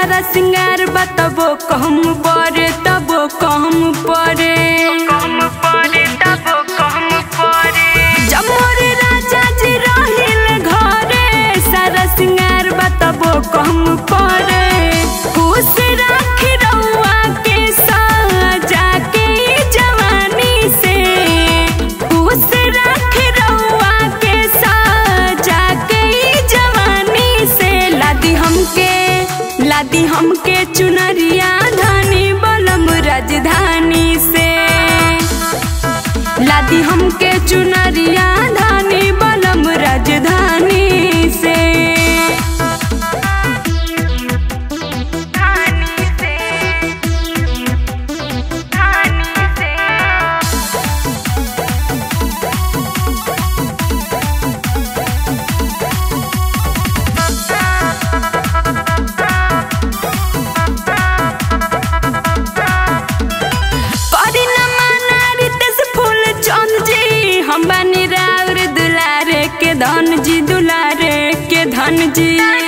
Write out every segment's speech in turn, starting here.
सारा सिंगार बतबो कम परे तबो कम परे जमोरे राजा जी रहिल घरे सारा सिंगार बतबो कम परे खुश राखी रउआ के साजा के ई जवानी से खुश राखी रउआ के साजा के ई जवानी से लादी हमके लादी हमके चुनरिया धानी बलम राजधानी से लादी हमके चुनरिया धानी बलम राजधानी से करी न माना रितेश फूल चंद जी हम बनी राउर दुलारे के धन जी दुलारे के धन जी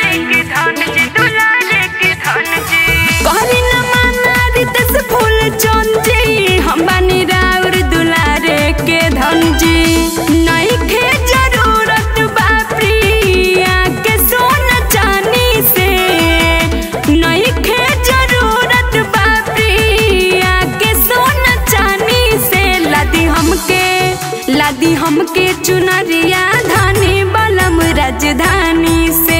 करी न माना रितेश फूल चंद जी हम बनी राउर दुलारे के धन जी नहीं खे जरूरत बा प्रिया के सोना चांदी से नहीं खे जरूरत बा प्रिया के सोना चांदी से लादी हमके लादी हमके चुनरिया धानी बलम राजधानी से